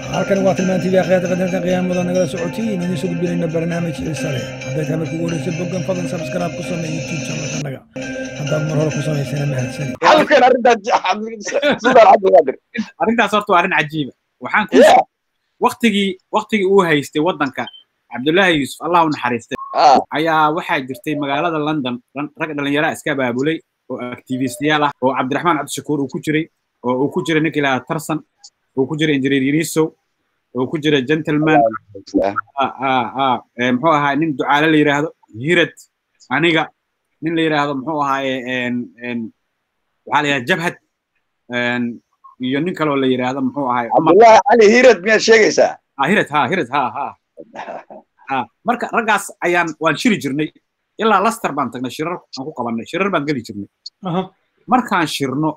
halkani waa tilmaan tv akhyaata qadarka qiyaamada nagala socotiin idiin soo gudbinayna barnaamij xiisa leh hadday tahay markii ugu horeysa boggan fadlan subscribe ku samee youtube channelkanaga haddaad mar hore ku samaysana mahadsani halkan arrintaas sidaan cabdiqaadir arrintaas horta waa arrin cajiiba waxaan ku waktigii waktigii uu haystay waddanka cabdullaahi yuusuf allah u naxariistay ayaa waxaa jirtay magaalada london rag dhallinyaraa iska abaabulay oo activistiyaal ah oo cabdiraxmaan cabdishakuur uu ku jiray oo uu ku jiray ninka ilaaha tarsan uu ku jiray injineer yunisow oo ku jira gentleman muxuu ahaa nin ducaale la yidhaahdo hirad aniga nin la yidhaahdo muxuu ahaaye waxaa la yidhahda jabhad iyo nin kaloo la yidhaahdo muxuu ahaay cabdullaahi cali hirad miyaad sheegaysaa hirad ha hirad ha ha ha marka raggaas ayaan waan shiri jirnay ilaa laster baan tagnay shirar aan ku qabannay shirar baan geli jirnay markaan shirno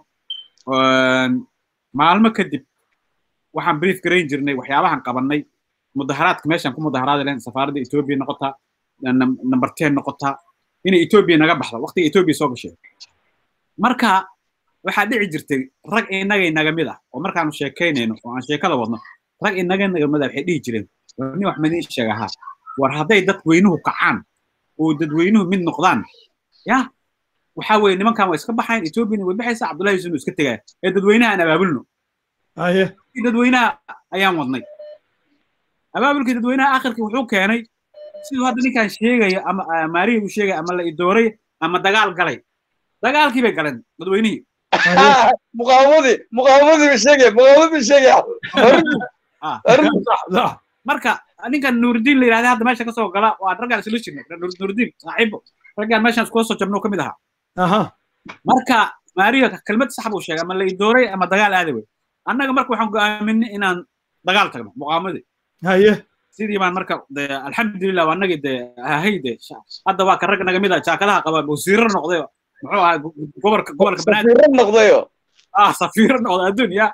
maalmo kadib waxaan brief garayn jirnay waxyaabahan qabannay mudaharaadka meeshaan ku mudaharaadi lahayn safaaradda etoobiya noqotaa number ten noqotaa inay etoobiya naga baxdo waqtiga etoobiya soo gashay marka waxaa dhici jirtay rag inaga inaga mid ah oo markaanu sheekaynayno oo aan sheekada wadno rag inaga inaga mid ah waxay dhihi jireen nin wax madiin sheega ahaa war hadday dadweynuhu kacaan oo dadweynuhu mid noqdaan ya waxaa weeye nimankan waa iska baxayn etoobiyana way baxaysaa cabdullahi yusuf iska tegaya ee dadweynaha aan abaabulno dadweynaha ayaan wadnay abaabulkii dadweynaha akhirkii wuxuu keenay siduu hadda ninkan sheegayo ama maarihi uu sheegay ama la idooray ama dagaal galay dagaalkii bay galeen dadweynihii muqaawamadii muqaawamadii bay sheegaya muqaawamadii bay sheegaya marka ninkan nuuridiin la yidhahda hadda meesha kasoo gala waa raggaan isla jirnay nuuridiin saaxiibo raggaan meeshaan iskula soo jabno ka mid ahaa marka maariya kelmad sax buu sheegay ama la idooray ama dagaal aaday wey annaga marka waxaan go'aaminay inaan dagaal tagno muqaawamadii haye sidii baan marka de alxamdulilah waa nagii de ahay de hadda waa ka rag naga mid ah jaakadaha qaba wasiiro noqday muxuu ahaa gobolka gobolka safiiro noqdayo ah safiiro noqday adduunya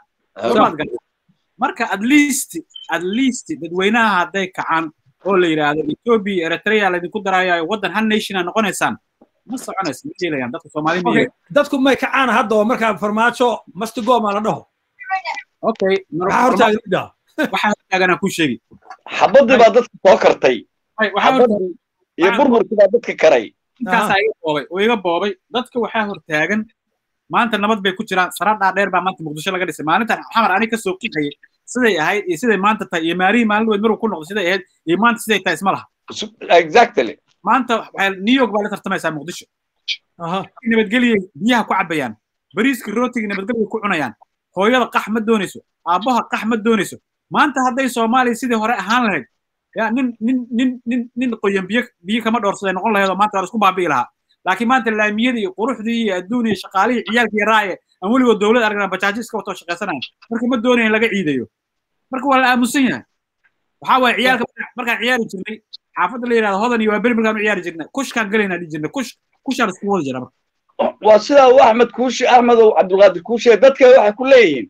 marka at least at least dadweynaha hadday kacaan oo la yidhaahdo ethiopia eritrea laydinku daraayayo waddan hal nationa noqonaysaan ma soconaysa ma yeelayaan dadka soomaali ma dadku may kacaan hadda oo markaa farmaajo mastigoma la dhaho okay maxaa hortaaga waxaa hortaaganaa kuu sheegi xabadii baa dadka soo kartay xabadii iyo burburkii baa dadka karay ninkaasaa iga boobay oo iga boobay dadka waxaa hortaagan maanta nabad bay ku jiraan sara dhaadheer baa maanta muqdisho laga dhisay maalintan xamar ani kasoo qixayay siday ahayd iyo siday maanta tahay iyo maarihii maalin weyd maruu ku noqdo siday ahayd iyo maanta siday tahay isma laha exactly maanta new york baa la tartamaysaa muqdisho nabadgeliyay biyaha ku cabayaan bariiska rootiga nabadgelya ku cunayaan hooyada qax ma doonayso aabbaha qax ma doonayso maanta hadday soomaaliya sidii hore ahaan lahayd ya nin nin nin nin nin qoyan biyo biyo kama dhoorsaday noqon lahayd oo maanta waa la isku baabi'i lahaa laakiin maanta laamiyadii iyo quruxdii iyo adduun iyo shaqaalihii ciyaalkii raaye aan weligood dowlad aragna bajaajo iska watoo shaqaysanayan marka ma doonayan laga ciidayo marka waa la aamusan yahay waxaa waaye ciyaalka markaan ciyaari jirnay xaafadda la yidhahdo hodan iyo waa beri markaan u ciyaari jirnay kushkaan galaynaa dhihi jirnay kush kushaan isku wada jira marka waa sidaa uu axmed kuushi axmedow cabdulqaadir kuushe dadka waxay ku leeyihiin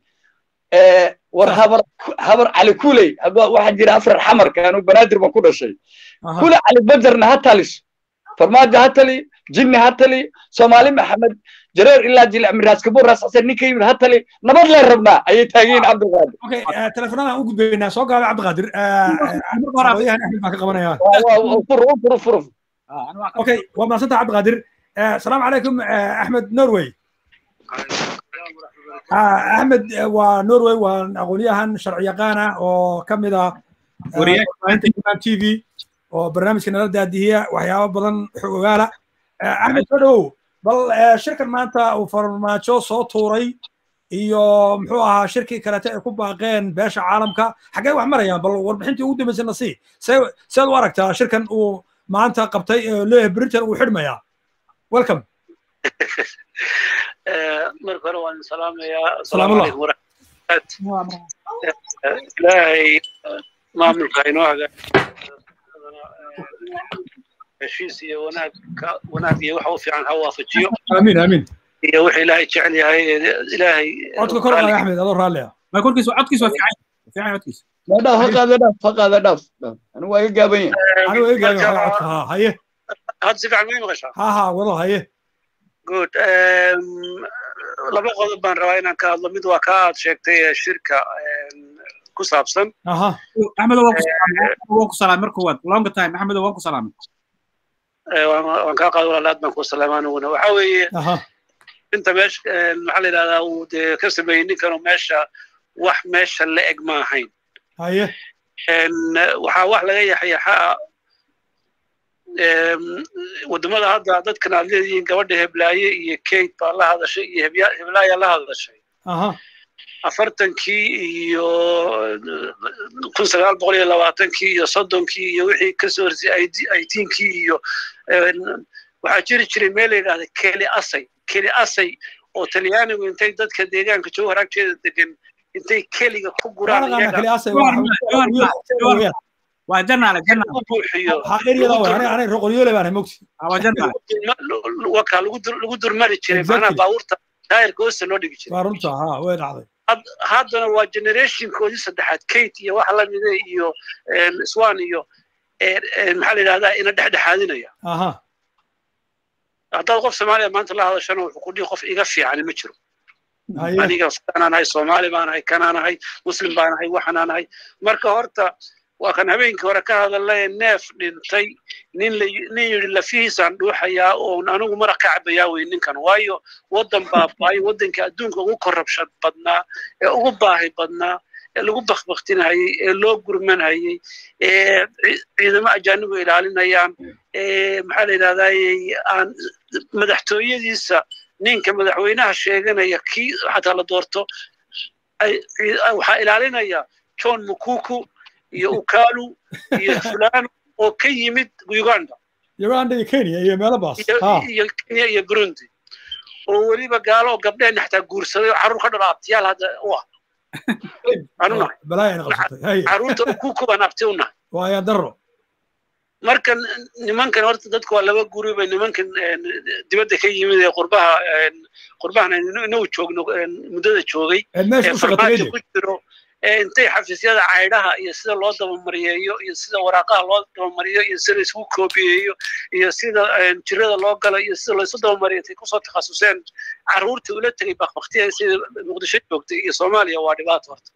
war habar habar cali kuley waxaa jira afrar xamarka anu banaadir baan ku dhashay kule cali bajarna ha talis farmaajo ha tali jinni ha tali soomaali maxamed jareer ilaa jilic miraas kabur raas xasan ninka yimid ha tali nabad leen rabnaa ayay taagiin cabdulqaadir okay telefoonadaan u gudbaynaa soo gaaba cabdiqaadir odayahan axmed baan ka qabanaya fur fur fur okay waa mahadsanta cabdiqaadir asalaamu calaykum axmed norway axmed waa norway waa aqoonyahan sharci yaqaan ah oo ka mid ah t v oo barnaamijka nala daadihiya waxyaabo badan xog ogaala axmed soo dhowow bal shirkan maanta uu farmaajo soo tuuray iyo muxuu ahaa shirkii kalete ay ku baaqeen beesha caalamka xaggee wax marayaan bal warbixintii ugu dambaysa nasii see seed u aragtaa shirkan uu maanta qabtay leeyahay britain uu xidhmayaa welcome marka hore waan salaamayaa asalaamu calaykum waraxmatullahi ilaahay maamulka inoo heshiis iyo wanaag wanaag iyo waxa u fiican ha waafajiyo amiin amiin iyo wixii ilaahay jecel yahay ilaahay codka kor qaada axmed adoo raalli ah ma korkiisa codkiisa waa fiican fiican codkiisa dhaaf ha qaada dhaaf ha qaada dhaaf anigu waa iga gaaban yahay anigu eegaayo codka ha haye hadda si fiican may maqashaa ha ha wado haye good laba qodob baan rabaa inaan ka hadlo mid waa ka aad sheegtay shirka ku saabsan axmedo waan ku salaamay mar koowaad long time axmedo waan ku salaamay waan kaa qaada walaal aad baan ku salaama aniguna waxa weeye inta meesha maxaa la yidhahdaa uu dee ka sameeyey ninkanu meesha wax meesha la eg ma ahayn haye waxaa wax laga yaxyaxaa waddamada hadda dadkan aad leedihiin gabadha heblaaye iyo kate baa la hadashay iyo heblaaya la hadashay afartankii iyo kun sagaal boqol iyo labaatankii iyo soddonkii iyo wixii kasoo horsay aitiinkii iyo waxaa jiri jiray meel la yidhahda keli asay keli asay oo talyaanigu intay dadka deegaanka joogo haragteeda degan intay keliga ku guraan waa janaale u buuxiyo wakaa lagu durmari jiray macnaha baabuurta taayirka hoosta loo dhigi jiray haddana waa generationkoodii saddexaad kate iyo waxa lamida iyo swan iyo maxaa la yidhahdaa ina dhexdhexaadinaya haddaad qof soomaaliya maanta la hadashana wuxuu ku dhihi qof iga fiicani ma jiro aniga kanaan ahay soomaali baan ahay kanaan ahay muslim baan ahay waxanaan ahay marka horta waa kan habeenkii hore ka hadalay neef dhintay nin nin yidhi lafihiisaan dhuuxayaa oon anigu maraq ka cabayaa wey ninkan waayo waddan baabaayo waddanka adduunka ugu korrabshan badnaa ee ugu baahi badnaa ee lagu bakbaktinayey ee loo gurmanayey ee ciidamo ajaanibu ilaalinayaan ee maxaa la yidhahdayey aan madaxtooyadiisa ninka madaxweynaha sheeganaya kii xataa la doorto waxaa ilaalinaya john mukuku iyo ukalu iyo fulano oo ka yimid uganda uganda iyo kenya iyo meelo baas iyo kenya iyo burundi oo weliba gaalo oo gabdhehena xataa guursaday oo carruur ka dhalo abtiyaal hadda u ah anunahay carruurta ukuku baan abti u nahay waaya daro marka nimankan horta dadku waa laba guri bay nimankan dibadda ka yimid ee qurbaha qurbahan inagu joogno muddada joogay ee farmaajo ku jiro intay xafiisyada caydhaha iyo sida loo dabamariyeeyo iyo sida waraaqaha loo dabamariyo iyo sida laisku koobiyeeyo iyo sida jirada loo galo iyo sida laysu dabamariyo intay kusoo takhasuseen carruurtii ula tegay bakbaktiya sida muqdisho joogtay iyo soomaaliya waa dhibaato horta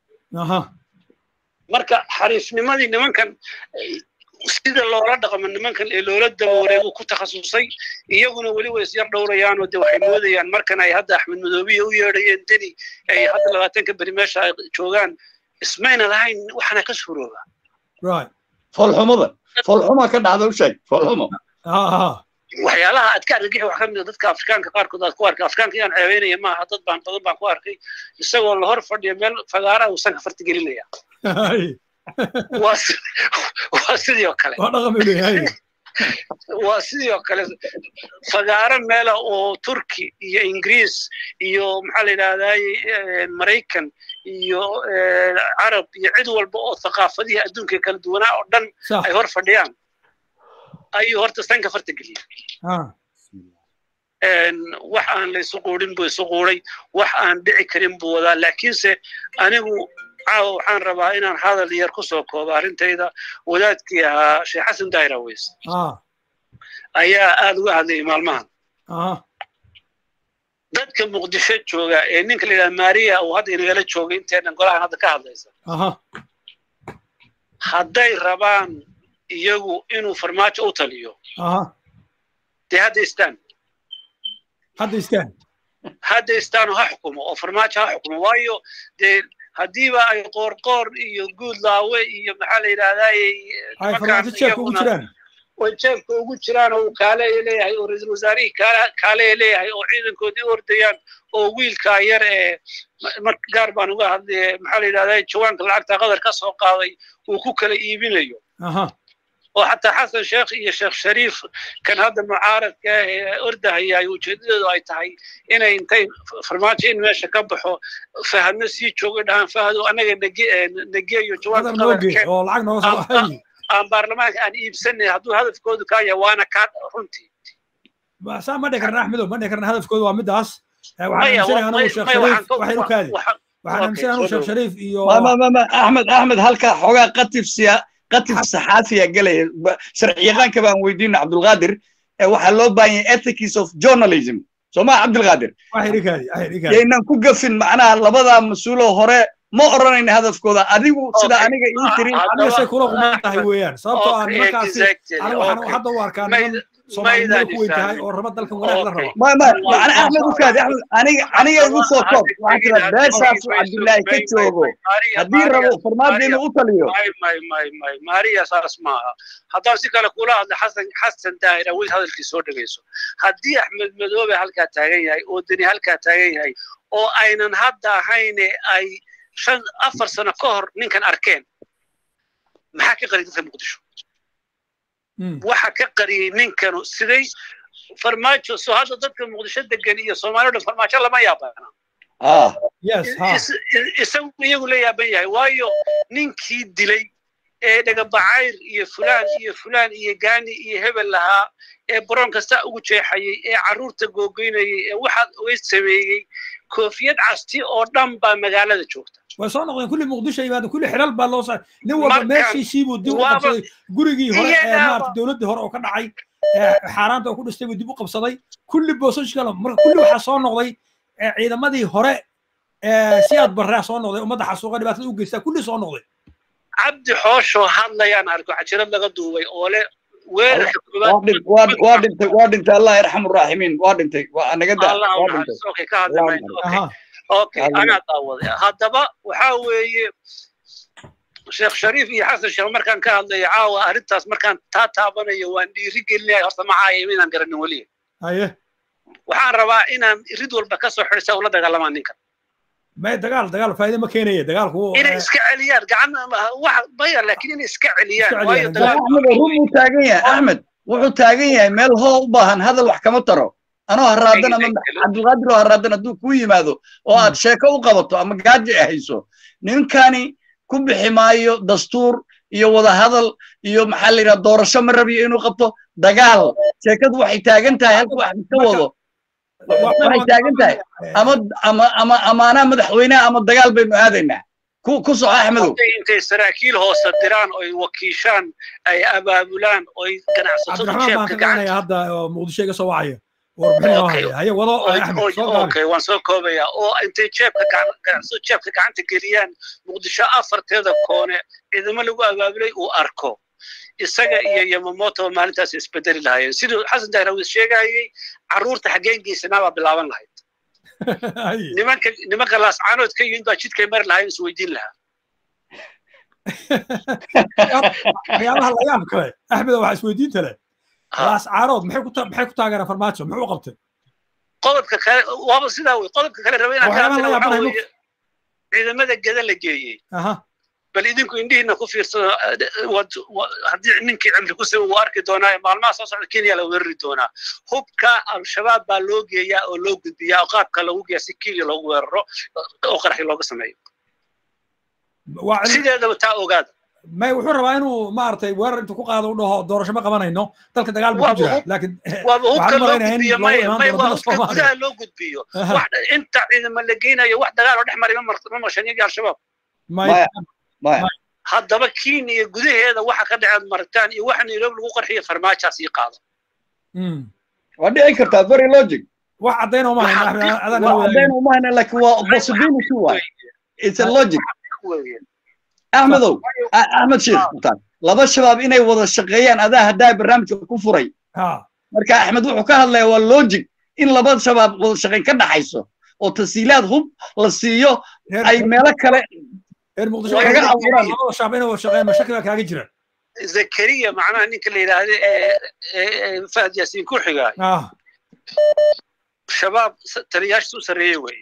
marka xariifnimadii nimankan sida loola dhaqmo nimankan ee loola dabooray uu ku takhasusay iyaguna weli way isyar dhowrayaan oo de waxay moodayaan markan ay hadda axmed madoobiya u yeedhayeen deni ay hadda labaatanka beri meesha ay joogaan ismayna lahayn waxana ka suurooba foolxumada foolxuma ka dhacda u sheeg foolxumo waxyaalaha aad ka argagixi wax ka mid a dadka afrikaanka qaarkood aad ku arkay afrikaanka iyaan ceebeynaya maaha dad baan badan baan ku arkay isagoo la hor fadhiyo meel fagaara uusan ka farti gelinaya waa sidii oo kale waa sidii oo kale fagaaro meela oo turki iyo ingiriis iyo maxaa la yidhahdaa maraykan iyo carab iyo cid walba oo thaqaafadihii adduunka kala duwanaa oo dhan ay hor fadhiyaan ayuu horta sanka farta geliyey wax aan la isu quudhin buu isu quuday wax aan dhici karin buu wadaa laakiinse anigu caawa waxaan rabaa inaan hadal yar ku soo koobo arrintayda wadaadkii ahaa sheekh xasan dairaweys ayaa aad uga hadlayay maalmahan dadka muqdisho jooga ee ninka la yidhaha maria uu hadda inagala joogay inteenan golahan hadda ka hadlaysa hadday rabaan iyagu inuu farmaajo u taliyo dee hadda istaan hadda istaan hadda istaanu ha xukumo oo farmaajo ha xukumo waayo dee haddiiba ay qoorqoor iyo guud laawe iyo maxaa la yidhahdaa way jeebka ugu jiraan oo uu kaaleya leeyahay oo ra-iisul wasaarihii kaaleya leeyahay oo ciidankoodii ordayaan oo wiilkaa yar ee gaar baan uga hadlay maxaa la yidhahdaa jawaanka lacagta qadar ka soo qaaday uu ku kala iibinayo oo xataa xasan sheekh iyo sheekh shariif kan hadda mucaaradka ah ee ordahayaay ujeedadeedu ay tahay inay intay farmaajo in meesha ka baxo fahadno sii joogo dhahaan fahado annaga nageeyo jawaanka aan baarlamaanka aan iibsanay hadduu hadafkoodu kaa yahay waana kaa runtii saa ma dhihi karna axmedow ma dhihi karna hadafkoodu waa midaas waxaan aaminsanay anu sheekh shariif iyo axmed axmed halkaa xoogaa qatif siya qatif saxaafiya gelaya sharciyaqaanka baan weydiina cabdulqaadir waxaa loo baahan yahay ethics of journalism soo maa cabdulqaadir yaynan ku gafin macnaha labadaa mas-uuloo hore ma oranayna hadafkooda adigu sida Okay. aniga ii tiri Ah, aniga say kula Haddaba- quman tahay weeyaan sababtoo ah Okay, nimankaasi exactly, aniga waxaan okay. hadda u arkaa Mayd- niman soomaalinimada ku weyn tahay maydaan oo raba dalkan wanaag la Okay. raba ma ma Waa- macna waa- axmed ukaadi axmed aniga aniga igu soo koob waxaa tira beeshaasu cabdilaahi ka joogo haddii rabo farmaajo inuu u taliyo may may may may maariya saas maaha haddaan si kale kula hadla xasan xasan daahir awil hadalkii soo dhegayso haddii axmed madoobe halkaa taagan yahay oo deni halkaa taagan yahay oo aynan hadda ahayne ay shan afar sano ka hor ninkan arkeen maxaa ka qariyay dadka muqdisho Mm. waxa ka qariyey ninkanu siday farmaajo soo hadda dadka muqdisho degan iyo soomaaliya dhan farmaajo lama yaabana ah yes ha is- is- isagu iyagu la yaaban yahay waayo ninkii dilay ee dhagabacayr iyo fulaan iyo fulaan iyo gaani iyo hebel lahaa ee baroon kasta ugu jeexayey ee carruurta googoynayey ee waxaad oga sameeyey koofiyad casti oo dhan baa magaalada joogta way soo noqdeen kulli muqdisho yimaadeen kulli xilal baa loo saaray nin walba Marka- meeshiisii buu dib u waaba- qabsaday gurigii hore ee Iyadaaba- maarata dowladdii hore oo ka dhacay ee xaaraanta oo ku dhistay buu dib u qabsaday kulli boosashkala marka kulli waxaa soo noqday ee ciidamadii hore ee siyaad barraa soo noqday ummadda xasuuqa dhibaatada u geystaa kulli soo noqday cabdi xooshoo hadlayaan arko cajirad laga duubay oo le weerarka waa dhin- waa- waa dhintay waa dhintay allah yarxamu raaximiin waa dhintay waa naga daa allah waa dhintay naxariisto okay ka hadli Allah mayno okay aha okay Hadli. anaa daawaday haddaba waxaa weeye sheekh shariif iyo xasan sheekh markaan ka hadlayo caawa arrintaas markaan taa taabanayo waan dhiiri gelinaya horta maxaa inaan garanin weliya haye waxaan rabaa inaan rid walba ka soo xidhisa ula dagaalamaan ninkan may dagaal dagaal faa'iido ma keenaya dagaalku inay iska celiyaan gacan wax maya laakiin inay iska celiyaan Iska waayo celiyaan. dagaal axmed run buu taagan yahay axmed wuxuu taagan yahay meel hoo u baahan hadal wax kama taro anoo haraadan ama cabdulqaadir oo haraadan hadduu kuu yimaado oo aad sheeko u qabato ama gaaji ay hayso ninkani ku bixi maayo dastuur iyo wada hadal iyo maxaa la yidhaha doorasho ma rabiyo inuu qabto dagaal sheekadu waxay taagan tahay halka wax ka wado waxay taagan tahay ama ama ama amaanaha madaxweynaha ama dagaal baynu aadaynaa ku ku soco axmedow hadday intay saraakiil hoose diraan oy wakiishaan ay abaabulaan oy ganacsatada cabdiraxmaan baan jeebka ka gacanta garanaya hadda oo muqdisho iga soo wacaya warbixin oo Okay. haya haye wado Oy- axmed oy- soo gaabi okay waan soo koobaya oo intay jeebka gacan- ganacsatada jeebka gacanta geliyaan muqdisho afarteeda koone ciidamo lagu abaabulay uu arko isaga iyo yamamoto maalintaas isbedeli lahaayeen siduu xasan dahrawis sheegayey carruurta xaggeen geysanaa baa bilaaban lahayd Haye. nimanka nimanka laascaanood ka yimid baa jidkay mari lahayn isweydiin lahaa waxyaabaha la yaab kale axmed waxaa isweydiinta leh Ha. laas caarood maxay ku ta- maxay ku taageeraan farmaajo muxuu u qabtay qodobka kale waaba sidaa wey qodobka kale raba inaan ka Waxyaabaha la hadlana waxaa yaabanayo weeye ciidamada geda la geeyey aha bal idinku indhihiina ku fiirsado wad- wa- haddii ninkii cimri ku siba wuu arki doonaa maalmaha soo socda kenya la weerari doonaa hubka al-shabaab baa loo geeyaa oo loo gudbiyaa oo qaabka lagu geeya si kenya loogu weeraro oo qaraxi looga sameeyo waa cid- sideedaba taa ogaada may wuxuu rabaa inuu maaragtay weerar intuu ku qaado u dhaho doorasho ma qabanayno dalka dagaal buu ku Waaba jira hub- laakiin waaba hubka waxaan loo malaynayaa in gudbiyo loo maya imaan maya doono waa dalka hubka Soomaaliya. gudaha loo gudbiyo Aha. wax inta ciidamo la geynayo wax dagaal oo dhex maray ma mar- ma marshan iyagii al-shabaab may Maya. maya haddaba kenya iyo gudaheeda waxa ka dhaceed maritaan iyo waxa nairobi lagu qarxiyo farmaajaas ii qaado Mm. waa dhici kartaa very logic wax caddayn uma hayno Waxa- axmed adaan waa nala wadaagin caddayn uma hayna laakiin waa possibility waay it's a logic weeye axmedow A- axmed sheekh mutaan laba shabaab inay wada shaqeeyaan adaa haddaa barnaamijka ku furay ha marka axmed wuxuu ka hadlayaa waa logic in laba shabaab wada shaqayn ka dhaxayso oo tasiilaad hub la siiyo reer ay meelo kale reer muqdisho Waa waxay kaga leeyihiin abuuraan. labada shacab inay wada shaqeeyaan mashakil baa kaaga jira zakariya macnaha ninka la yidhaahda ee ee- ee fahad yaasiin ku xigaa ah shabaab s- taliyaashiisa u sarreeye weeye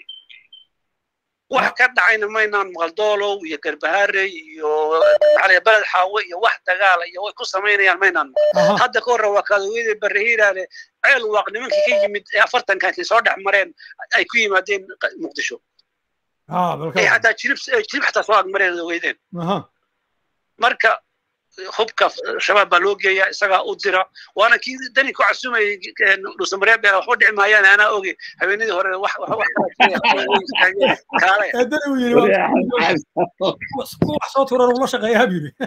wax ka dhacayna maynaan maqaldoolow iyo garbaharey iyo maxaa la yidhaha beled xaawe iyo wax dagaala iyo way ku samaynayaan maynaan maqal aha hadda ka horre waa kaadaweyda barrehiiraale ceel waaq nimankii ka yimid ee afartankankii soo dhex mareen ay ku yimaadeen q- muqdisho ha balka ay xataa jirib ay jirib xataa soo agmareen weydeen aha marka hubka shabaab baa loo geeyaa isagaa u dira waana kii dani ku casumayay dhuusamareeb beela waxba dhici maayaan anaa oge habeenadii hore wax wax wax kala kaale ee dani uu yidhi waa- kuwa wax soo turan ula shaqeeya buu yidhi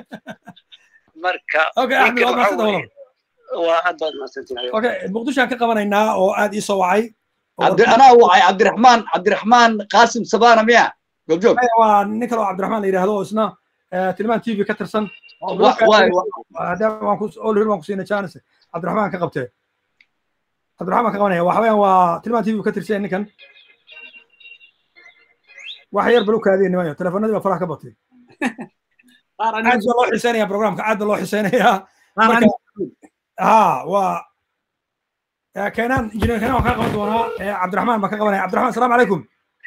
marka okay axmed ninkan waa waxa maasida weeye walaal waa aad baad mahadsantihin okay muqdishoaan ka qabanaynaa oo aad ii soo wacay oo cabdi anaa wacay cabdiraxmaan cabdiraxmaan qaasim sabaana miya goobjoog waa nin kale oo cabdiraxmaan la yidhaahdo oo isna tilmaan t v ka tirsan waan ku siina janis cabdiraxmaan ka qabtee cabdiraxmaan ka qabanaya waxa weeyaan waa tilmaan t v ka tirsan ninkan wax yar bal u kaadiya nimanyo telefonadii baa faraha ka batay aad baa loo xiiseynaya programka aad baa loo xiiseynayaa ha waa keenaan injineer keenaan waan kaa qaban doonaa cabdiraxmaan baan ka qabanaya cabdiraxmaan asalaamu calaykum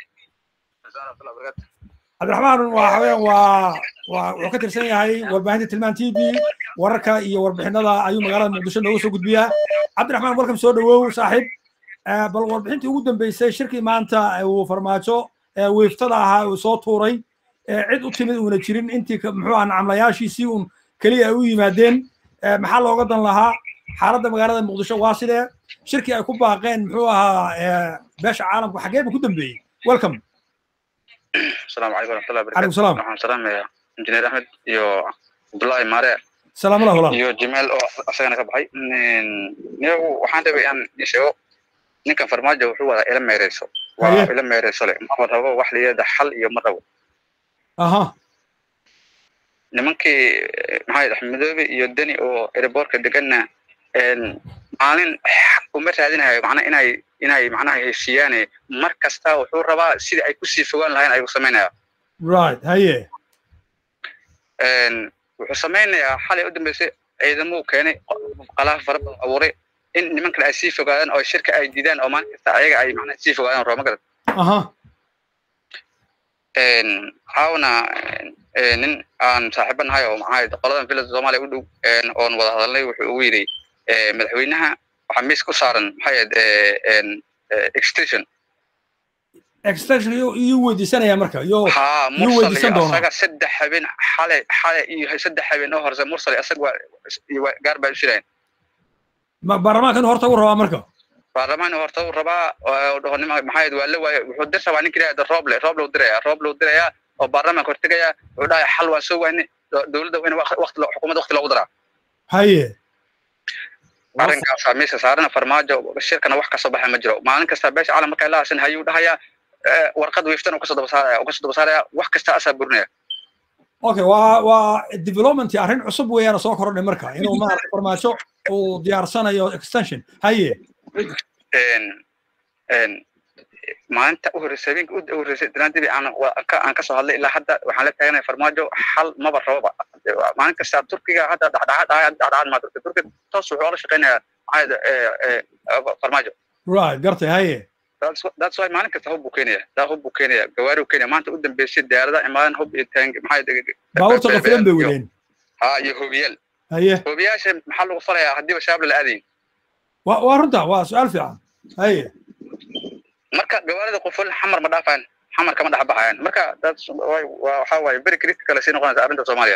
cabdiraxmaan waxa weeyaan waa waa wuxuu ka tirsan yahay warbaahinta tilmaan t v wararka iyo warbixinada ayuu magaalada muqdisho nooga soo gudbiyaa cabdiraxmaan welcome soo dhawow saaxiib bal warbixintii ugu dambeysay shirkii maanta uu farmaajo wiiftada ahaa uu soo tuuray cid u timid uuna jirin intii muxuu ah nacamlayaashiisii uun keliya ay u yimaadeen maxaa looga dan lahaa xaaladda magaalada muqdisho waa sidee shirkii ay ku baaqeen muxuu ahaa beesha caalamku xagee buu ku dambeeyey welcome السلام عليكم ورحمة الله وبركاته. عليكم السلام. waxaan salaamayaa injineer axmed iyo cabdullaahi maare salaamu lah walaal iyo jimaal oo asagana ka baxay niyagu waxaan rabay aan sheego ninkan farmaajo wuxuu wadaa ila meereyso waa Haye. ila meereyso le ma rabo wax layada xal iyo ma rabo aha nimankii maxaa yidhi axmedoobe iyo deni oo airbortka deganna maalin uma raadinayo macnaa inay inay macnaha heshiiyaane mar kasta wuxuu rabaa sidii ay kusii fogaan lahayn ayuu samaynaya right haye wuxuu samaynayaa xalay u dambeysay ciidamuu keenay qalaaf fara badan abuuray in nimankan ay sii fogaadaan oo shirka ay diidaan oo maalin kasta ayaga ay macnaha sii fogaadaan rooma garad aha caawna nin aan saaxiibo nahay oo maxaa qoladan village soomaaliya u dhow oon wada hadalnay wuxuu ugu yidhi madaxweynaha waxaa miis ku saaran maxaa yahed extension extension iyo iyo weydiisanaya marka iyo haa Yuu mursal weydiisan iyo doonaa. asaga saddex habeen xale xale iyo saddex habeen oo horse mursal asaga waa waa- gaar baa u shireen ma- baarlamaanka inuu horta u rabaa marka baarlamaan horta uu rabaa oo dhaho nima maxaa yahed waa la waaye wuxuu dir rabaa ninka yidhahda roble roble u diraya roble u diraya oo baarlamaanka hortegaya wuxuu dhahay xal waan soo waayne dowladda in waqti xukuumadda waqti loogu daraa haye arrinkaasaa meesha saarana farmaajo shirkana wax kasoo baxa ma jiro maalin kasta beesha caalam markay la hadsan hayuu dhahayaa eh, warqad wiiftan uu kasoo daba saaraya uu kasoo daba saaraya wax kasta asaa burinaya okay waa waa development arrin cusub weeyaan soo kordhay marka inuu maarata farmaajo uu diyaarsanayo extension haye En- en, maalinta u horreysay habeenka u horreysay danaandibi aan wa- ka- aan kasoo hadlay ilaa hadda waxaan la taaganaya farmaajo xal maba rababa maalin kasta turkiga hadda dhexdhexaad ahay dhexdhexaad maa turkiga turkiga toos wuxuu ola shaqeynayaa maxaa yidhi, eh, eh, farmaajo right gartay haye That's wh- that's why maalin kasta hub buu keenaya daa hub buu keenaya gawaari buu keenaya maanta u dambeysay diyaarada imaadan hub iyo taang maxaa yidhi, baabuurta qafilan bay iyo- wadeen haa iyo hobiyaal haye hobiyaasha maxaa lagu falayaa haddiiba shabaab la aadayn waa waa runta waa su-aal fiican haye marka gawaarida qofol xamar ma dhaafaan xamar kama dhex baxayaan marka that's why- waa waxaa waaye very critical ay sii noqonaysa arrinta soomaaliya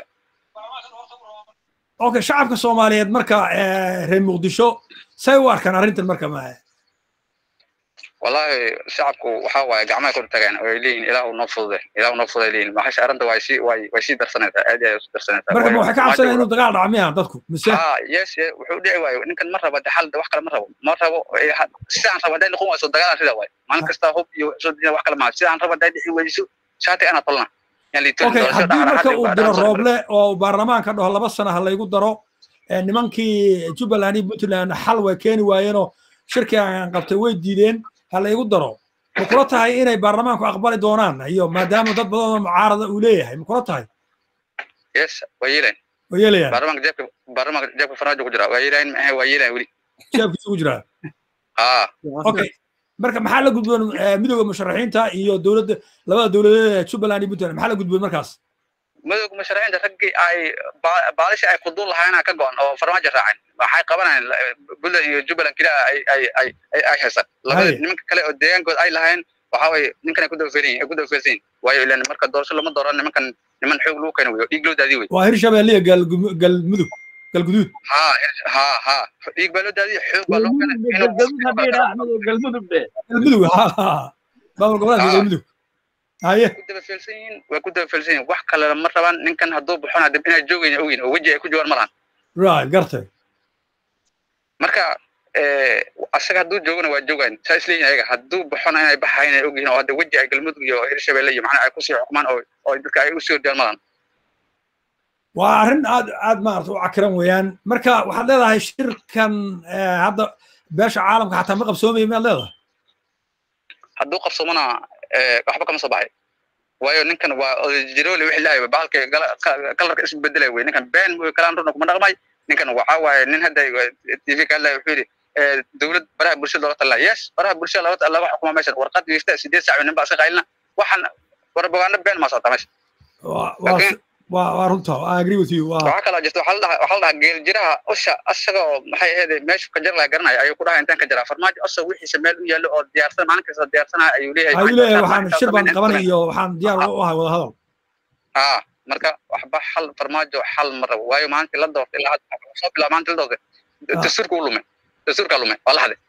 okay shacabka soomaaliyeed marka eh, reer muqdisho say u arkaan arrintan marka ma wallahi shacabku waxaa waaye gacmaha kor tagaan oo ay leeyihin ilaahu noo fudude ilaahu noo fududay leeyihin maxasha arrinta way sii way way sii darsanaysaa aad iyo aad usii darsanaysaa marka ma Waayo waxay ka cabsanayaan inuu dagaal dhaco miya dadku mise ha yes yes, wuxuu dhici waayo ninkan ma rabo de xal wax kale ma rabo ma rabo eh, ha- sidaan rabo hadday noqon wayso dagaalaan sida waaye maalin kasta hub iyo soo dejina wax kale maaha sidaan rabo hadday dhici weyso shaati anaa tolna yaan liitan okay haddii marka uu diro rooble oo baarlamaanka dhaho laba sana ha laygu daro eh, nimankii jubbaland iyo puntland xal way keeni waayeenoo shirkii aan qabtay way diideen ha laygu daro ma kula tahay inay baarlamaanku aqbali doonaan iyo maadaama dad badan oo mucaarada uu leeyahay ma kula tahay yes waa yeelayn oo yeelayaan baarlamaanka jeebka baarlamaanka jeebka farmaajo ku jira waa yeelayn maahe waa yeelayn weli shaabkiisa ugu jiraa ha okay marka maxaa la gudboon eh, midowda musharaxiinta iyo dowladda labada dowladeed ee jubbaland iyo puntland maxaa la gudboon markaas madowga musharaxiinta raggii ay ba- baalisha ay kuduul lahaayeen ka go-an oo farmaajo raaceen waxay qabanayaan la- puntland iyo jubbaland keliya ay ay ay ay ay haystaan labada Haye. nimanka kale oo deegaankooda ay lahayn waxa waye ninkan ay ku dabaferin yihiin ay ku dabafersan yihiin waayo ilan marka doorasho lama dooran nimankan niman xoog lagu keeno weyo dhiig loo daadiy wey waa hirshabelle iyo galgum- galmudug galguduud ha ha ha dhiig baa loo daadiy xoog baa loo keenay inuu galmudug de galmudug ha ha maamul goboleedka Ah. galmudug haye ku dabafelsan yihiin way ku dabafelsan yihiin wax kale ma rabaan ninkan hadduu baxona dib inay joogayna ogyihin oo weji ay ku joogaan ma lahan right gartay marka asaga hadduu joogana waa joogaan saa isleeyihin ayaga hadduu baxona inay baxayn ay ogyihiin oo hadda weji ay galmudug iyo hirshabelle iyo macnaha ay kusii xukumaan oo oo dadka ay usii ordiyaan madan waa arrin aad aad maarata u cakiran weeyaan marka waxaad leedahay shirkan hadda beesha caalamka xataa ma qabsoomaya miyaad leedahay hadduu qabsoomana waxba kama soo baxay waayo ninkan waa jiroole wixii lahay bahalka kalarka isu bedelay wey ninkan been mooy kalaan runa kuma dhaqmay ninkan waxaa waaye nin hadda tv ka hadlaya wuxuu yidhi dowlad baraha bulshada looga talaa yes baraha bulshada laga laga xukuma meeshan warqad wiifta sideed saac nin baa iska qaylina waxaan warbogaano been maa socota meesha waa waa runta i agree with you waxaa kaloo jirta waxaa la dhahaa waxaa la dhahaa geel jiraha usha asagoo maxay ahayd meeshu ka jar laha garanaya ayuu ku dhahay intaan ka jaraa farmaajo asag wixiisa meel u yaallo oo diyaarsan maalin kasta diyaarsanaya ayuu leeyahay ayuu leeyahay waxaan shir baan qabanay iyo waxaan diyaar u ahay wada hadal haa marka waxba xal farmaajo xal ma rabo waayo maalintii la doortay ilaa soo bilaa maalintii la doortay dastuurka u lumay dastuurka lumay waa la haday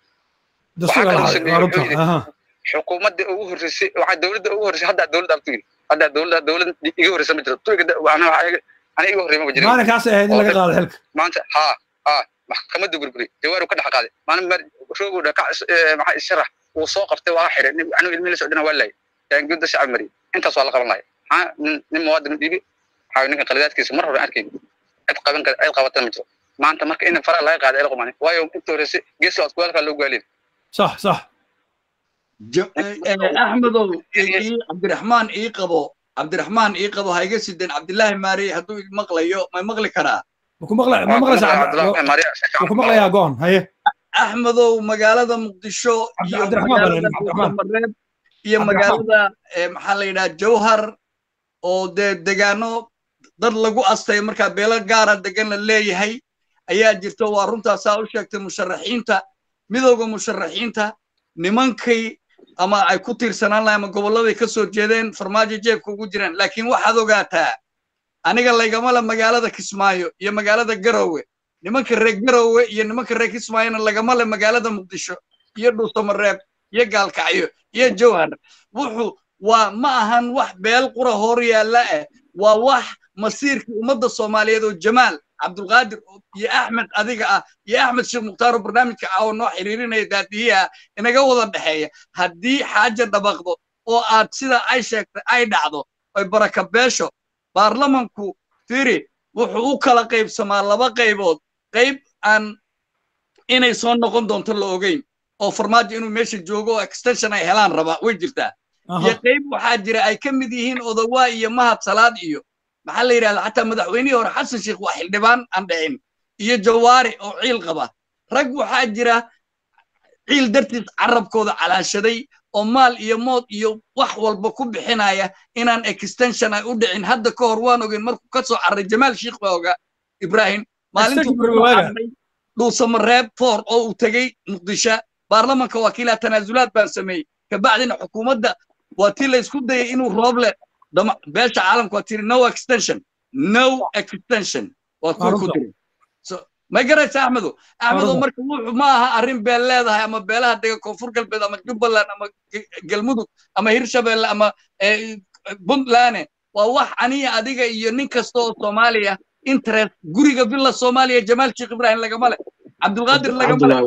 xukuumadda ugu horreysay waxaa dowladda ugu horreysay hadda dowladda abtu yiri hadda dowladda dowlad iga horreysa ma jirto ani iga horrey ma jirin maalinkaas ahayd in laga qaado xilka maanta haa haa maxkamadda burburi jawaaru ka dhex qaaday maalin mar roogu dhaka maxaa isharax uu soo qabtay waa xiray anigu ilmihi la socdana waa laayay yaanguudda shacab mariyay intaas waa la qaban lahay maxaa nin muwaadin dhiibi waxaa ninka qaladaadkiisa mar hore arkayni cid qaban cid qabatan ma jiro maanta marka in faraha laga qaaday el qumani waayo inta horreysay geeska adkuwaalkaa loo gaalin صح صح axmedow cabdiraxmaan ii qabo cabdiraxmaan ii qabo ha iga sideen cabdilaahi maari hadduu maqlayo may maqli karaa maku maqlayaa goon haye axmedow magaalada muqdisho iyo magaalada mareeb iyo magaalada maxaa la yidhaha jawhar oo dee degaano dad lagu astay markaa beelo gaara degan la leeyahay ayaa jirto waa runtaasaa u sheegtay musharaxiinta midowga musharaxiinta nimankay ama ay ku tiirsanaan lahay ama gobolladay ka soo jeedeen farmaajo jeebka ugu jiraan laakiin waxaad ogaataa aniga laygama le magaalada kismaayo iyo magaalada garowe nimanka reer garowe iyo nimanka reer kismaayona lagama le magaalada muqdisho iyo dhuusamareeb iyo gaalkacyo iyo jawhar wuxuu waa ma ahan wax beel qura hor yaalla ah waa wax masiirkii ummadda soomaaliyeed oo jamaal cabdulqaadir iyo axmed adiga ah iyo axmed sheekh mukhtaaro barnaamijka ah oo noo xiriirinaya daadiyaha inaga wada dhexeeya haddii xaaja dhabaqdo oo aad sida ay sheegtay ay dhacdo oy baraka beesho baarlamanku firi wuxuu u kala qaybsamaa laba qaybood qayb aan inay soo noqon doonto la ogeyn oo farmaajo inuu meesha joogo oo extension ay helaan rabaa way jirtaa iyo qayb waxaa jira ay ka mid yihiin odawaa iyo mahad salaad iyo maxaa la yidhahda xataa madaxweynihii hore xasan sheekh waa xildhibaan aan dhicin iyo jawaari oo ciil qaba rag waxaa jira ciil dartiis carabkooda calaashaday oo maal iyo mood iyo wax walba ku bixinaya inaan extension ay u dhicin hadda ka hor waan ogeyn markuu ka soo carray jamaal sheekh baa ogaa ibraahim maalintuu dhuusamareeb foor oo uu tegey muqdisho baarlamanka wakiilaa tanaasulaad baan sameeyey kabacdina xukuumadda waa tii la isku dayay inuu rooble beesha caalamka waa tiri no extension no extension waa kuwa ku tiri may garaysa axmedo axmedo marka wuxuu ma aha arrin beel leedahay ama beelaha dega koonfur galbeed ama jubbaland ama galmudug ama hirshabelle ama puntland waa wax aniya adiga iyo nin kasta oo soomaaliya interest guriga villa soomaaliya jamaal sheekh ibrahim lagama leh cabdulqaadir lagama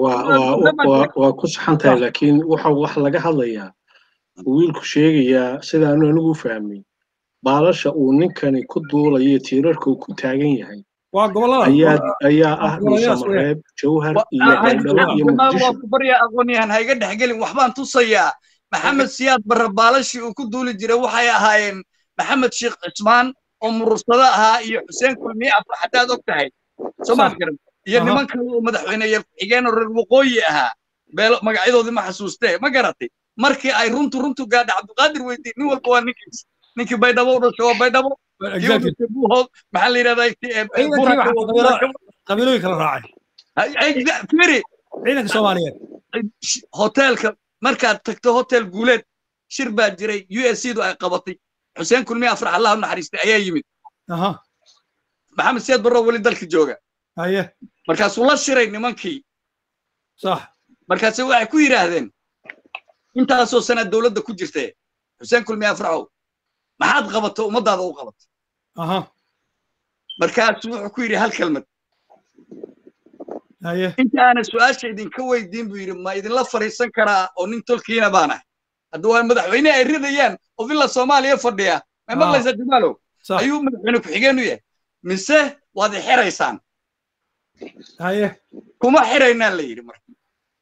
waa ku saxan tahay laakiin waxa wax laga hadlayaa wiilku sheegayaa sidaanu anigu fahmay baalasha uu ninkani ku duulayo tiirarka uu ku taagan yahay waa gobolada ayaa ah dhuusamareeb jawhar iyo baydhabo iyo muqdisho waa ku baryaa aqoonyahan ha iga dhexgelin waxbaan tusayaa maxamed siyaad barre baalashii uu ku duuli jiray waxay ahaayeen maxamed sheekh cismaan oo murursado ahaa iyo xuseen kulmiye afar haddaad og tahay soomaad garan iyo niman kale oo madaxweyneyaal ku-xigeen oo reer waqooyi ahaa beelo magacyadoodii ma xasuustee ma garatay markii ay runtu runtu gaadha cabdiqaadir weydiin nin walba waa ninkiis ninkii baydhabo u dhashay waa baydhabo buuhood maxaa la yidhahdaa qabiilooyin kala raacay firi ciidanka soomaaliyeed hoteelka markaad tagto hotel guuleed shir baa jiray u s du ay qabatay xuseen kulmiye afrax allah u naxariistay ayaa yimid maxamed siyaad barro weli dalka jooga haye markaasuu la shiray nimankii sax markaase waxay ku yidhaahdeen intaasoo sanaa dowladda ku jirtee xuseen kulmiye afraxow maxaad qabato ummadaada u qabato aha markaasuu wuxuu ku yidhi hal kelmad inta aanan su-aasha idinka weydiin buu yidhi ma idinla fadhiisan karaa oo nin tolkiina baan ahay hadda waa madaxweyne ay ridayaan oo villa soomaaliya fadhiya ma maqlaysaa jamaalow ayuu madaxweyne ku-xigeen u yahay mise waad i xiraysaan kuma xiraynaa la yidhi marka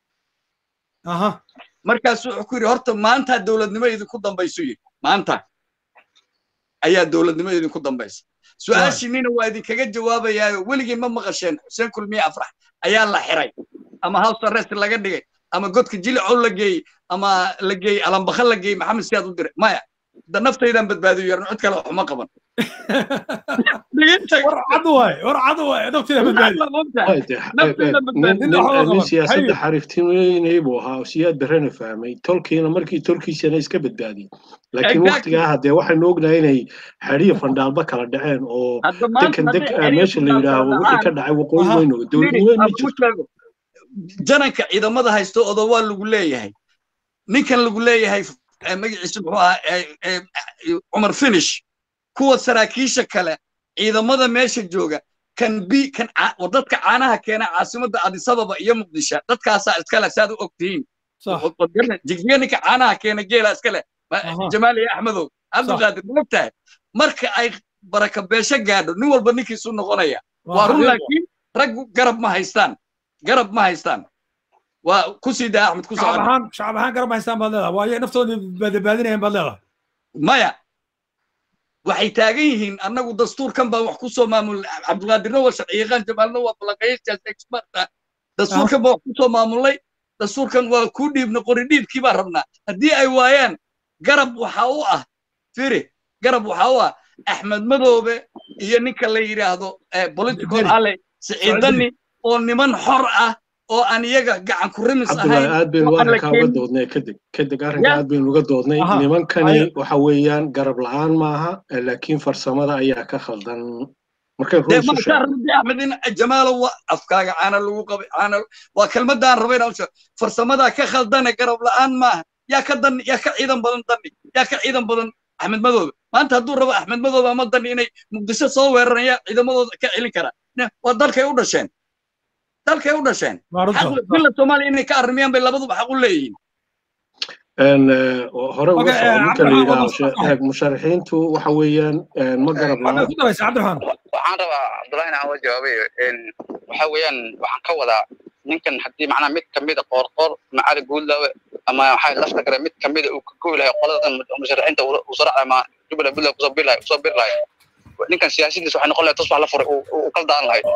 markaasu wuxuu ku yidhi horta maanta dowladnimo idinku dambaysu yidhi maanta ayaa dowladnimo idinku dambaysa su-aashiinina waa idinkaga jawaabayaayo weligiin ma maqasheen xuseen kulmiye afrax ayaa la xiray ama house arrest laga dhigay ama godka jilicow la geeyey ama la geeyey alambakha la geeyey maxamed siyaad u diray maya da naftaydan badbaadiyo yarno cid kale waxuma qaban nin siyaasadda xariiftinweynay buu ahaa oo siyaad berrena fahmay tolkiina markii tolkiisana iska badbaadiyey laakiin waktigaa haddee waxaynu ognahay inay xadhiya fandhaalba kala dhaceen oo dekan deg meesha la yidhaaho wixii ka dhacay waqooyi weyno dowladnimo ma jirto jananka ciidamada haysto odo waa lagu leeyahay ninkan lagu leeyahay magaciisa muxuu ahaa cumar finish kuwa saraakiisha kale ciidamada meesha jooga kan bi kan dadka caanaha keena caasimadda adisababa iyo muqdisho dadkaasaa iskale saad u og tihiin jigjiga ninka caanaha keena geela iskale jamaali axmedow cabdulqaadir moogtahay marka ay baraka beesho gaadho nin walba ninkiisu noqonaya waa run laakiin raggu garab ma haystaan garab ma haystaan waa ku sii daa axmed ku shacab ahaan shacab ahaan garab ma haystaan baad leedahay waayo naftooda badbaadinayaan baad leedahay maya waxay taagan yihiin annagu dastuurkan baan wax ku soo maamul cabdulqaadirna waa sharciyaqaan jamaalna waa balaqayastaas experta dastuurkan baan wax ku soo maamulnay dastuurkan waa kuu dhiibna qori dhiibkii baan rabnaa haddii ay waayaan garab waxa u ah firi garab waxa u ah axmed madoobe iyo ninka la yidhaahdo political ale siciidani oo niman xor ah oo aan iyaga gacan ku rimis ahayn aad baynu arrinkaa uga doodnay kadib kadib arrinka aad baynu uga doodnay nimankani waxa weeyaan garab la'aan maaha laakiin farsamada ayaa ka khaldan markay axmed in jamaalo wa afkaaga caana lagu qabay caana waa kelmadaan raba inaan usheego farsamadaa ka khaldane garab la'aan maaha yaa ka dan yaa ka ciidan badan dani yaa ka ciidan badan axmed madoobe maanta hadduu rabo axmed madoobe ama dani inay muqdisho soo weeraran yaa ciidamadooda ka celin karaa waa dalkay u dhasheen dalkay u dhasheen villa soomaaliya inay ka arrimiyaan bay labaduba xaq u leeyihiin hore uga soo ninka la yidhaaho musharaxiintu waxa weeyaan ma garab waxaan rabaa cabdullahi inaan uga jawaabayo waxa weeyaan waxaan ka wadaa ninkan haddii macnaha mid kamida qoorqoor macali guudlaawe ama waxaa lafta gare mid kamida uu ka goy lahay qoladan musharaxiinta uu soo racay ama jubbaland puntland kusoo bir lahay kusoo bir lahay ninkan siyaasadiisa waxay noqon lahay tusbax la furay uu kala daan lahay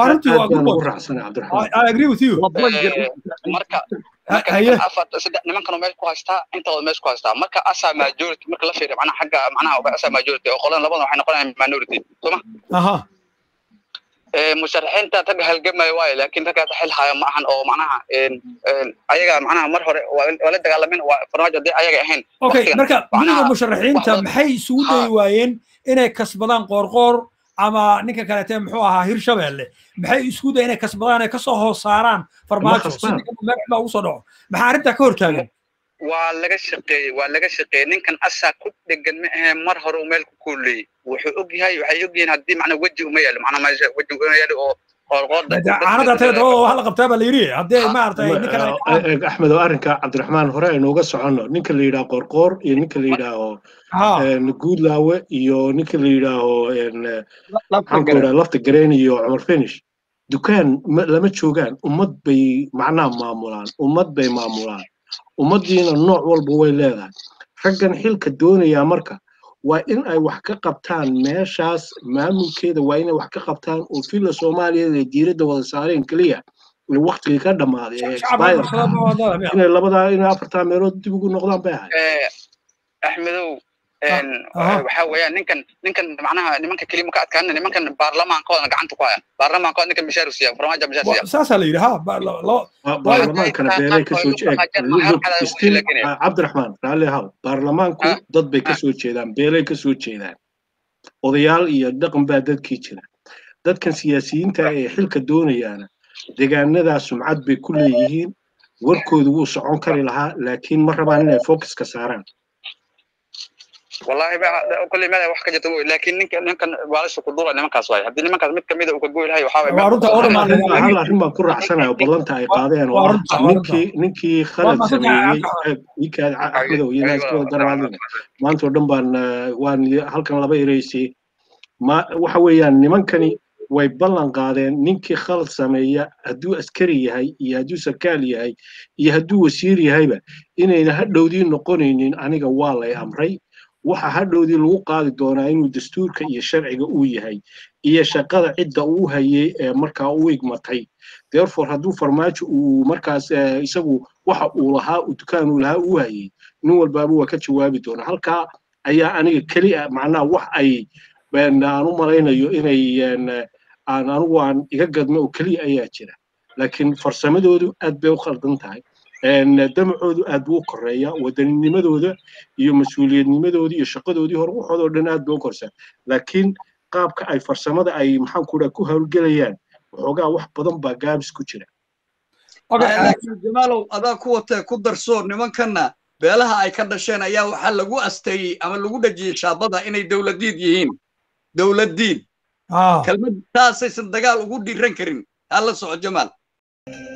marka nimankan meesha ku haystaa intooda meesha ku haystaa marka asaa majority marka la fiiriyo macnaha xagga macnaha asaa majority oo qolan labadan waxay noqonayaan minority sooma musharaxiinta ragga halgamaya waayo laakiin ragga xil haya ma ahan oo macnaha ayaga macnaha mar hore waa la dagaalamin waa farmaajo haddii ayaga ahayn okay marka guddiga musharaxiinta maxay isugu dayi waayeen inay kasbadaan qoorqoor ama ninka kaleete muxuu ahaa hirshabeelle maxay isku day inay kasbadaan ay kasoo hoos saaraan farmaajo sidii ugu soo dhaco maxaa arrintaa ka hortaagan waa laga shaqeeyey waa laga shaqeeyey ninkan asaa ku dhegan ma ahe mar hore uu meel ku kuuleeyey wuxuu og yahay waxay og yihiin haddii macnaa weji uma yaalo macnaa meesha weji uma yaalo oo caanada tale dabada wax la qabtaa baa la yidhi haddii maaragtay ninkan axmed oo arrinka cabdiraxmaan hore aynuuga soconno ninka la yidhaho qoorqoor iyo ninka la yidhaaho guudlaawe iyo ninka la yidhaaho maxaanku yidhaha lafta gareen iyo cumar finish dukaan lama joogaan ummad bay macnaha maamulaan ummad bay maamulaan ummaddiina nooc walba way leedahay raggan xilka doonayaa marka waa in ay wax ka qabtaan meeshaas maamulkeeda waa inay wax ka qabtaan oo villa soomaaliyeed ay diiradda wada saareen keliya waktigii ka dhammaaday ee expire inay labadaa inay afartaa meelood dib ugu noqdaan bay ahay axmedow waxa weeyaan ninkan ninkan macnaha nimanka kelima ka adkaana nimankan baarlamaankooda gacanta ku hayaan baarlamaankooda ninkan mishaar u siiya farmaajo mishaar siiya saasaa la yidhi ha baarlamaankana beelay kasoo cabdiraxmaan raalli haw baarlamaanku dad bay kasoo jeedaan beelay kasoo jeedaan odayaal iyo dhaqan baa dadkii jira dadkan siyaasiyiinta ee xilka doonayaana deegaanadaa sumcad bay ku leeyihiin warkoodu wuu socon kari lahaa laakiin ma rabaan inay focuska saaraan wallahi kulli meel wax ka jirta laakiin ninka ninkan waalasha ku duula nimankaas waay haddii nimankaas mid kamida uu ka goy lahay waxaa hal arrin baan ku raacsanayo ballanta ay qaadeen oo ah ninkii ninkii khalad sameeyey ninkaad axmedow iyo naaskooda darbaadina maanta oo dhan baan waan halkan laba ereysay ma waxa weeyaan nimankani way ballan qaadeen ninkii khalad sameeya hadduu askari yahay iyo hadduu sarkaal yahay iyo hadduu wasiir yahayba inayna hadhowdii noqonaynin aniga waa lay amray waxa hadhowdii lagu qaadi doonaa inuu dastuurka iyo sharciga uu yahay iyo shaqada cidda uu hayay ee markaa u igmatay therefore hadduu farmaajo uu markaas isagu waxa uu lahaa uu dukaan uu lahaa uu hayay nin walbaaba waa ka jawaabi doonaa halkaa ayaa aniga keli ah macnaha wax ay aan u malaynayo inay aan anigu aan iga gadmo oo keliya ayaa jira laakiin farsamadoodu aad bay u khaldan tahay damacoodu aad buu u koreeya wadanninimadooda iyo mas-uuliyadnimadoodii iyo shaqadoodii hore waxoodoo dhan aad bay u korsaa laakiin qaabka ay farsamada ay maxaan ku dhaha ku hawlgelayaan waxoogaa wax badan baa gaabis ku jira laakiin jamaalow adaa ku watee ku darso nimankanna beelaha ay ka dhasheen ayaa waxaa lagu asteeyey ama lagu dhajiyey shaabada inay dowladiid yihiin dowladdiid kelmad taasaysan dagaal ugu dhiiran karin haa la soco jamaal